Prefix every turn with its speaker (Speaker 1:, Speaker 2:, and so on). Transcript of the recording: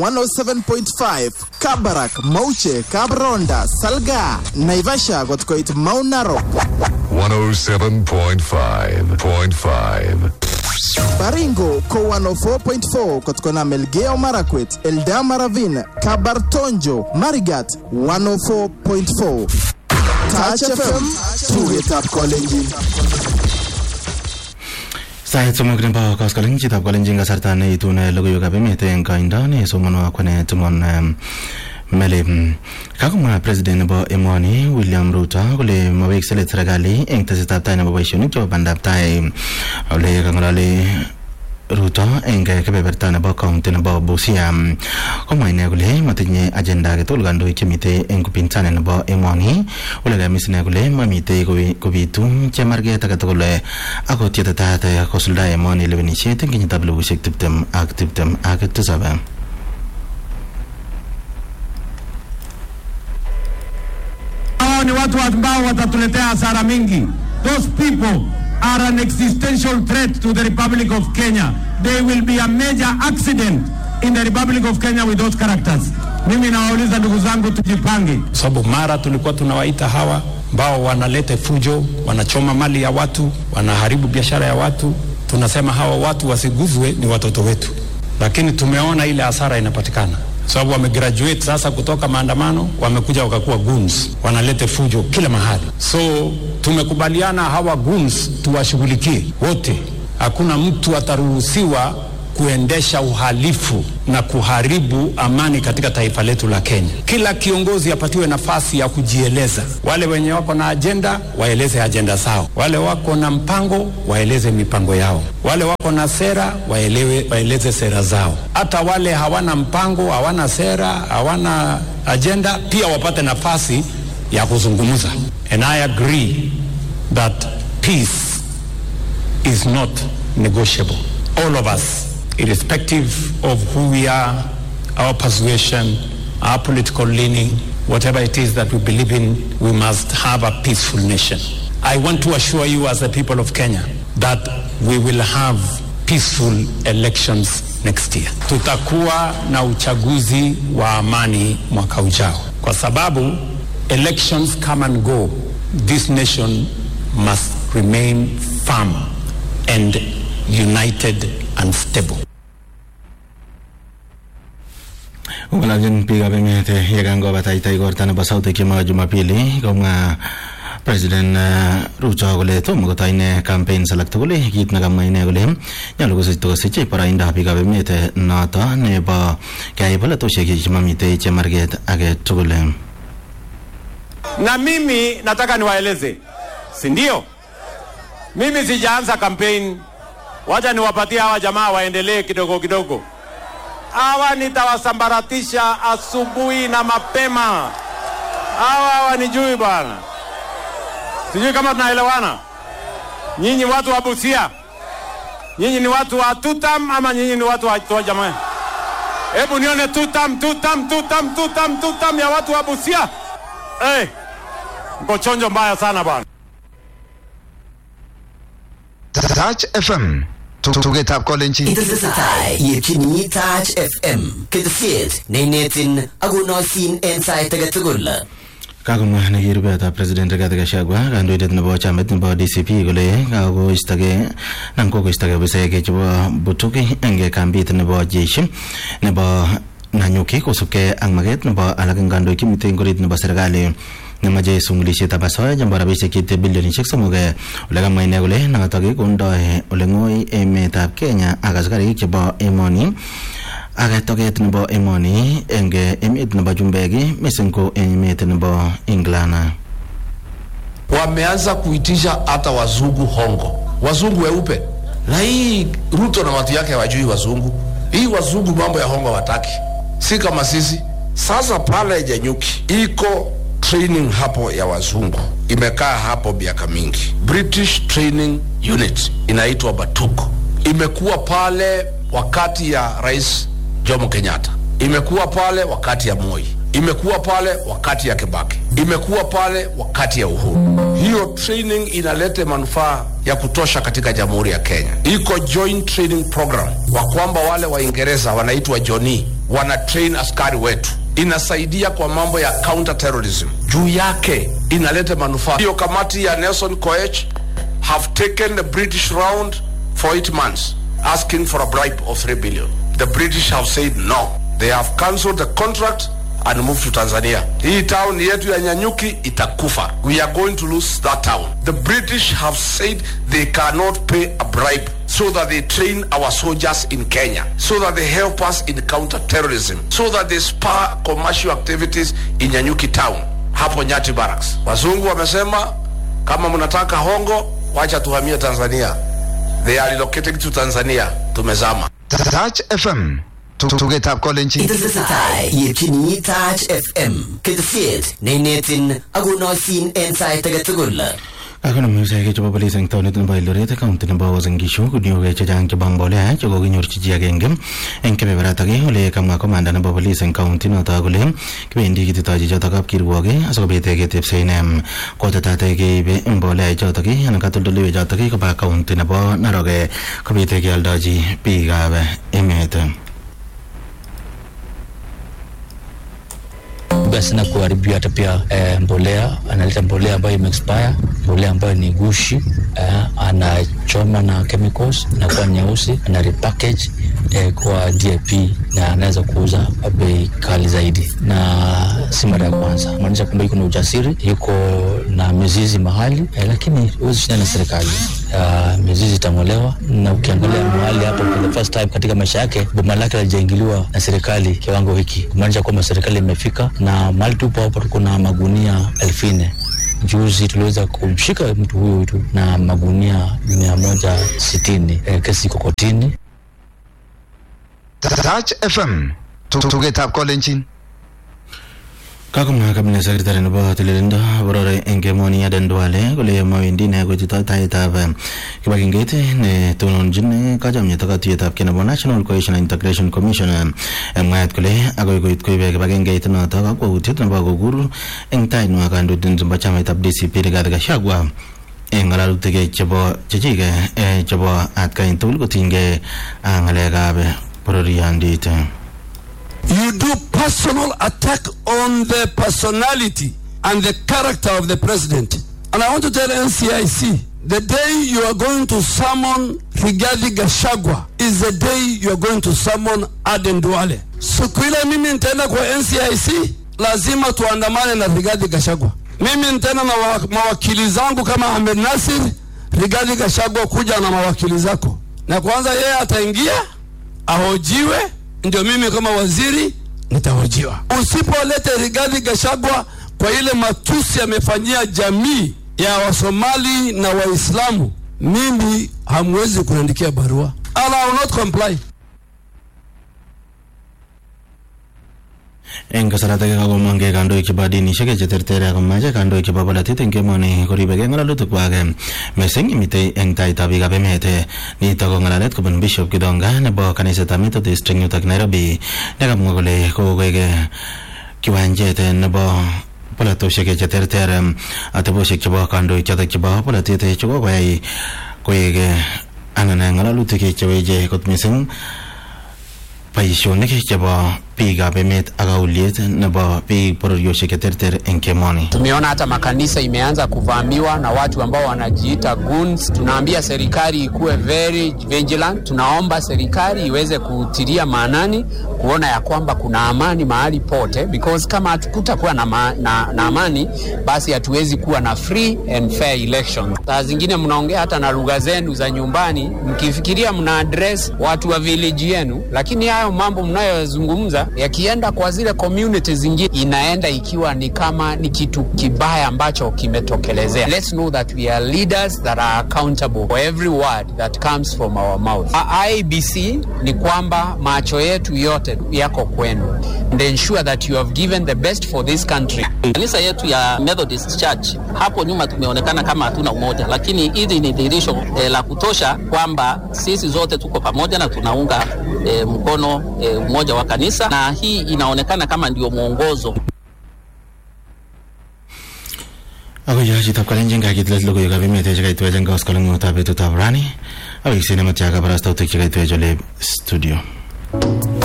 Speaker 1: 107.5 Kabarak, Mauche, Kabronda, Salga, Naivasha kot koit Mount Narok,
Speaker 2: 107.5.5.
Speaker 1: Baringo ko 104.4 kot kona Melgeo Marakwet, Eldama Ravine, Kabartonjo, Marigat 104.4. Touch FM, tugetab kolenjin.
Speaker 3: Sait somok nebo koskoling chitab kolenjin kasarta neitune logoiwekab emet eng koindo nesomonwo akwane Timon um, Meli. Kakomwa president nebo emoni William Ruto kole mawekse let serikali eng tesetab tai nebo boisionik chebo bandab tai ole kang'ololi Ruto eng kebeberta nebo county nebo Busia komwa ine kole matinye agenda agetugul kandoik chemitei eng upinzani nebo emoni ole kamis ine kole mamitei kobi- kobitu chemarget agetugul akot yetetat kosulda emoni lewenisiet eng kenyitab elibushek tiptem ak tiptem ak tisab
Speaker 4: hao ni watu ambao watatuletea hasara mingi. Those people are an existential threat to the Republic of Kenya. They will be a major accident in the Republic of Kenya with those characters. Mimi nawauliza ndugu zangu, tujipange.
Speaker 5: sababu mara tulikuwa tunawaita hawa ambao wanaleta fujo, wanachoma mali ya watu, wanaharibu biashara ya watu. Tunasema hawa watu wasiguzwe, ni watoto wetu, lakini tumeona ile hasara inapatikana sababu wamegraduate sasa kutoka maandamano, wamekuja wakakuwa goons, wanaleta fujo kila mahali. So tumekubaliana hawa goons tuwashughulikie wote, hakuna mtu ataruhusiwa kuendesha uhalifu na kuharibu amani katika taifa letu la Kenya. Kila kiongozi apatiwe nafasi ya kujieleza. Wale wenye wako na ajenda waeleze ajenda zao, wale wako na mpango waeleze mipango yao, wale wako na sera waelewe, waeleze sera zao. Hata wale hawana mpango, hawana sera, hawana ajenda pia wapate nafasi ya kuzungumza. And I agree that peace is not negotiable. All of us, irrespective of who we are, our persuasion, our political leaning, whatever it is that we believe in, we must have a peaceful nation. I want to assure you as the people of Kenya that we will have peaceful elections next year. Tutakuwa na uchaguzi wa amani mwaka ujao, kwa sababu elections come and go. This nation must remain firm and united and stable.
Speaker 3: Kong'ololchin biikab emet yekangobataita igorta nebo sautik chebo Jumapili komwa President uh, Ruto kole tomo kotoi ine campaigns alak tugul kit nekamwa ine kole nyolu kosich kosich boroindab biikab emet noto nebo keyai polatosiek chemamitei chemarget age tugul
Speaker 4: Na mimi nataka niwaeleze, si ndio? Mimi sijaanza kampeni, wacha niwapatie hawa jamaa waendelee kidogo kidogo. Hawa nitawasambaratisha asubuhi na mapema. Hawa hawanijui bwana, sijui kama tunaelewana. Nyinyi watu wa Busia, nyinyi ni watu wa tutam ama nyinyi ni watu wa, wa jamaa? Hebu nione tutam, tutam, tutam, tutam, tutam ya watu wa Busia. Hey, mko chonjo mbaya sana bwana.
Speaker 6: Touch FM. Tugetab kolenjin.
Speaker 7: Itesetai yetyini Touch FM ketesiet neinetin akonoisin en sait age tugul.
Speaker 3: kakomwa nekirubetab president Rigathi Gachagua kandoindet nebo chamait nebo DCP kole kakoistogei nan kokoistogei ofisaek chebo Butuki eng kambit nebo jeshi nebo Nanyuki kosubkei ak maket nebo alak eng kandoik chemitei eng orit nebo serikali nemache sungulisietab asoya chebo rabisiek cheite bilionisiek somok eh, ole kamwa ine kole notok kondoi ole ng'oi emetab Kenya ak askarik chebo emoni ak toket nebo emoni eng emet nebo chumbek missing ko emet nebo England
Speaker 8: wameanza kuitisha hata wazungu hongo, wazungu weupe. Na hii Ruto na watu yake hawajui wazungu. Hii wazungu mambo ya hongo wataki, si kama sisi. Sasa pale Janyuki iko training hapo ya wazungu, imekaa hapo miaka mingi. British Training Unit inaitwa Batuko, imekuwa pale wakati ya Rais Jomo Kenyatta, imekuwa pale wakati ya Moi, imekuwa pale wakati ya Kibaki, imekuwa pale wakati ya Uhuru. Hiyo training inaleta manufaa ya kutosha katika jamhuri ya Kenya. Iko joint training program wa kwamba wale Waingereza wanaitwa Johnny wana train askari wetu inasaidia kwa mambo ya counter terrorism juu yake inaleta manufaa hiyo kamati ya nelson koech have taken the british round for eight months asking for a bribe of 3 billion the british have said no they have cancelled the contract and moved to tanzania hii town yetu ya nyanyuki itakufa we are going to lose that town the british have said they cannot pay a bribe so that they train our soldiers in kenya so that they help us in counter terrorism so that they spur commercial activities in nyanyuki town hapo nyati barracks wazungu wamesema kama mnataka hongo wacha tuhamie tanzania they are relocating to tanzania tumezama
Speaker 6: Touch FM. Tugetab kolenjin.
Speaker 7: Itesetai yetyini Touch FM ketesiet neinetin akonoisin en sait age tugul.
Speaker 3: Kakonam icheket chebo polis eng taonit nebo Eldoret county nebo Uasin Gishu kuniok chechang chebo mbolea chekokinyorchi chi agenge eng kebeberatak ole kamwa komanda nebo polis eng county notok kole kibendi kititoi chichotok kapkirwok asikobit ketepse ine kotetat keibe mbolea ichotok anan katoldoleiwek chotok koba county nebo Narok kobit kealdochi biikab emet
Speaker 9: basi na kuharibiwa hata pia eh, mbolea analeta mbolea ambayo imeexpire mbolea ambayo ni gushi eh, anachoma na chemicals inakuwa nyeusi ana repackage eh, kwa DAP na anaweza kuuza bei kali zaidi, na si mara ya kwanza. Maanisha kwamba yuko na ujasiri, yuko na mizizi mahali eh, lakini huwezi shindana na serikali. Uh, mizizi itang'olewa, na ukiangalia mahali hapo for the first time katika maisha yake boma lake halijaingiliwa na serikali kiwango hiki, kumaanisha kwamba serikali imefika, na mahali tupo hapo tuko na magunia elfu nne Juzi tuliweza kumshika mtu huyu tu na magunia mia moja sitini. E, kesi iko kotini.
Speaker 6: Touch FM. Tugetab kolenjin.
Speaker 3: kakomwa kabinet sekretari nebo tililindo borore eng emoni Aden Duale kole mawendi ine kochutoi taetab kibagengeit netononjin kachomyet ak katuiyetab kei nebo National Cohesion and Integration Commission mwaet kole akoi koit koibe kibagengeit notok kakwautiet nebo kokur eng tainwa kandoindet nebo chamaitab DCP Rigathi Gachagua eng ng'alalutik chebo chechik chebo atkai tugul kotinygei ak ng'alekab bororiondit
Speaker 10: You do personal attack on the personality and the character of the president. And I want to tell NCIC, the day you are going to summon Rigathi Gachagua is the day you are going to summon Aden Duale. Siku ile mimi nitaenda kwa NCIC, lazima tuandamane na Rigathi Gachagua. Mimi nitaenda na wa, mawakili zangu kama Ahmed Nasir, Rigathi Gachagua kuja na mawakili zako, na kwanza yeye ataingia ahojiwe ndio mimi kama waziri nitahojiwa. Usipolete Rigathi Gachagua kwa ile matusi amefanyia jamii ya Wasomali na Waislamu, mimi hamwezi kuniandikia barua and I will not comply.
Speaker 3: eng kasarata kakomongke kandoik chebo dinishek cheterter akomache kandoik chebo polatet eng emoni koribekei ng'alalutik kwak mising mitei eng taitab biikab emet nito ko ng'alalet kobun bishop kidonga nebo kanisetab methodist eng yutok nairobi nekamwa kole kokoek kiwanjet nebo polatosiek cheterter atebosiek chebo kandoik chotok chebo polatet chekokoyai koek anan ng'alalutik cheweche kot mising boisionik chebo biikab emet ak kauliet nebo biik bororiosiek cheterter eng kemoni.
Speaker 11: Tumeona hata makanisa imeanza kuvamiwa na watu ambao wanajiita goons. Tunaambia serikali ikuwe very vigilant. Tunaomba serikali iweze kutilia maanani kuona ya kwamba kuna amani mahali pote, because kama hatukutakuwa na, ma, na, na amani basi hatuwezi kuwa na free and fair election. Saa zingine mnaongea hata na lugha zenu za nyumbani mkifikiria mna address watu wa village yenu, lakini hayo mambo mnayozungumza yakienda kwa zile community zingine inaenda ikiwa ni kama ni kitu kibaya ambacho kimetokelezea. Let's know that we are leaders that are accountable for every word that comes from our mouth. IBC ni kwamba macho yetu yote yako kwenu and ensure that you have given the best for this country.
Speaker 12: Kanisa yetu ya Methodist Church hapo nyuma tumeonekana kama hatuna umoja, lakini hili ni dhihirisho eh, la kutosha kwamba sisi zote tuko pamoja na tunaunga eh, mkono eh, umoja wa kanisa, na hii inaonekana kama ndio mwongozo
Speaker 3: ako yo chitab kalenjin kakitilet logoiwekab emet chekaitwech eng koskoleng'utab betutab rani awekse nematya kabarastautik chekaitwech ole studio